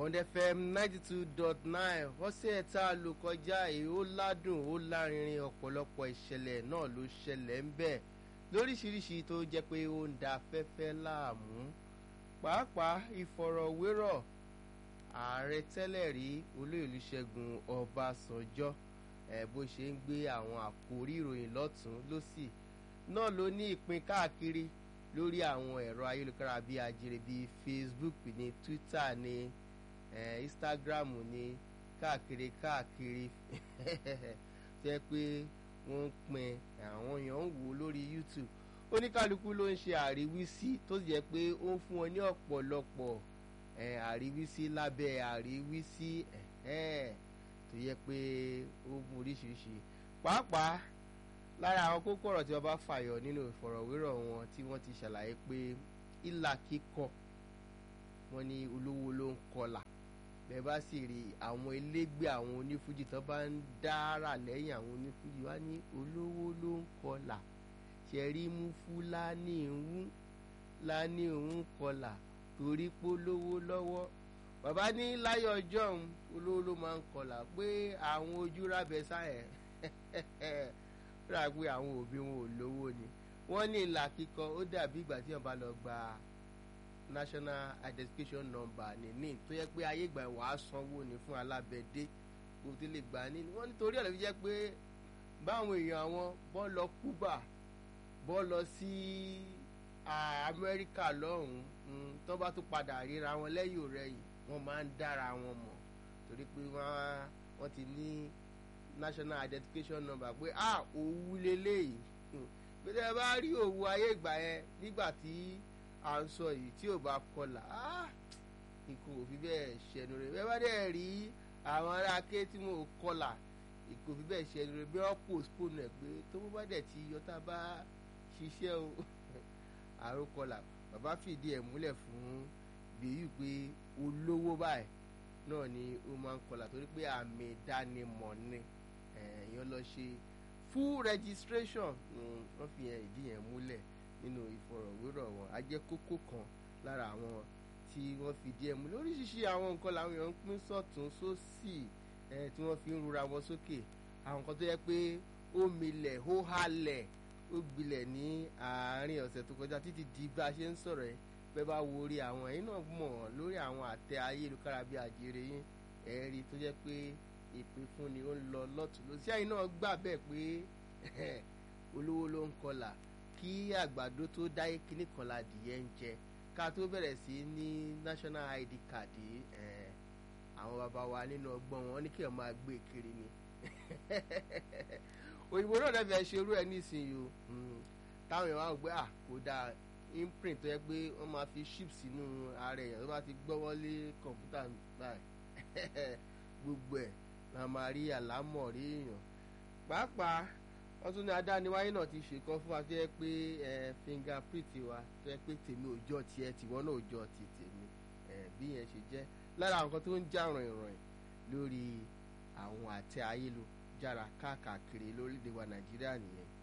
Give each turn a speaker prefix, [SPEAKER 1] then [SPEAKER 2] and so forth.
[SPEAKER 1] Bond FM ninety two dot nine ọ̀sẹ̀ tá a lò kọjá yìí ó ládùn ó lárinrin ọ̀pọ̀lọpọ̀ ìṣẹ̀lẹ̀ náà ló ṣẹlẹ̀ ń bẹ̀ lóríṣiríṣi tó jẹ́ pé ó ń da afẹ́fẹ́ láàmú pàápàá ìfọ̀rọ̀wérọ̀ ààrẹ tẹ́lẹ̀ rí olóyèlú Ṣẹ́gun Ọbásanjọ́ ẹ̀ bó ṣe ń gbé àwọn àkórí ìròyìn lọ́tún lọ́sì náà ló ní ìpín káàkiri lórí àwọn ẹ̀rọ ayélujára bíi ajere bíi Facebook ní Twitter ní eh, Instagram ní káàkiri káàkiri jẹ́ pé wọ́n ń pin àwọn èèyàn ń wò lórí YouTube oníkálukú ló ń ṣe àríwísí tó sì jẹ́ pé ó ń fún wọn ní ọ̀pọ̀lọpọ̀ àríwísí lábẹ́ àríwísí tó yẹ pé ó mú oríṣiríṣi pàápàá lára àwọn kókó ọ̀rọ̀ tí wọ́n bá fàyọ nínú ìfọ̀rọ̀wérọ̀ wọn tí wọ́n ti ṣàlàyé pé ìlà kíkọ wọn ní olówó ló ń kọlà bẹ́ẹ̀ bá sì rí àwọn elégbé àwọn onífújì tó bá ń dára lẹ́yìn àwọn onífújì wá ní olówó ló ń kọlà ṣẹ̀rí mú fúlàní ń láni òun kọlà torí pé olówó lọ́wọ́ bàbá ní láyọ̀ ọjọ́ òun olówó ló máa ń kọlà pé àwọn ojú rábẹ sáyẹn rà pé àwọn òbí wọn ò lówó ni wọ́n ní ìlà kíkọ ó dàbí ìgbà tí wọ́n bá lọ gba national identification number ní ní tó yẹ pé ayé ìgbà wàá sanwó ni fún alábẹ́dé kó tó lè gbà ní wọ́n nítorí ọ̀rẹ́ fi jẹ́ pé báwọn èèyàn àwọn bọ́ lọ Cuba bọ́ lọ sí Amẹ́ríkà lọ́hùn-ún tó bá tún padà ríra wọn lẹ́yìn òrẹ́yìn wọ́n máa ń dára wọn mọ̀ torí pé wọ́n ti ní national identification number pé ah òwú leléyìí pé tẹ́ ẹ bá rí òwú ayé ìgbà yẹn nígbà tí à ń sọ yìí tí ò bá kọlà ah ikú òfin bẹ́ẹ̀ ṣẹnu rẹ̀ bẹ́ẹ̀ bá dẹ̀ rí àwọn ará ké tí mo kọlà ikú òfin bẹ́ẹ̀ ṣẹnu rẹ̀ bí wọ́n postpone ẹ̀ pé tó bá dẹ̀ ti yọta bá ṣiṣẹ́ o àrùn kọlà bàbá fìdí ẹ̀ múlẹ̀ fún bíyù pé olówó báyìí náà ni ó máa ń kọlà torí pé àmì ìdánimọ̀ ni èèyàn lọ ṣe full registration wọ́n fi yẹn ìdí yẹn múlẹ̀ nínú ìfọ̀rọ̀wérọ̀ wọn a jẹ́ kókó kan lára àwọn tí wọ́n fi díẹ̀ múlẹ̀ oríṣiríṣi àwọn nǹkan làwọn èèyàn ń pín sọ̀tún sósì tí wọ́n fi ń rura wọn sókè àwọn nǹkan tó yẹ pé ó milẹ̀ ó halẹ̀ ó gbilẹ̀ ní àárín ọ̀sẹ̀ tó kọjá títí di bá a ṣe ń sọ̀rọ̀ yìí bẹ́ẹ̀ bá wo orí àwọn ẹ̀yin náà mọ̀ lórí àwọn àtẹ ayélujára bíi àjèrè yín ẹ̀rí tó jẹ́ pé ìpè fún ni ó ń lọ lọ́tún lọ sí àyìn náà gbà bẹ́ẹ̀ pé olówó ló ń kọlà kí àgbàdo tó dáyé kíní kan la dìyẹ ń jẹ ká tó bẹ̀rẹ̀ sí ní national id card àwọn bàbá wa nínú ọgbọ́n wọn ní kí wọ́n máa gbé kiri ni òyìnbó náà dẹ́fẹ̀ẹ́ ṣerú ẹ̀ nísìnyí o táwọn èèyàn wá gbé à kó dáa imprint tó yẹ pé wọ́n máa fi chip sínú ara èèyàn tó bá ti gbọ́wọ́ lé kọ̀ǹpútà báyìí gbogbo ẹ̀ la máa rí àlámọ̀ rí èèyàn pàápàá wọ́n tún ní adániwáyé náà ti ṣèkan fún wa tó yẹ pé fingerprint wa tó yẹ pé tèmi ò jọ tiẹ̀ tìwọ́n náà ò jọ ti tèmi bí yẹn ṣe jẹ́ lára àwọn kan tó ń já ràn-ìràn lórí àwọn àtẹ ayélujára káàkiri lórílẹ̀‐èdè wa nàìjíríà nìyẹn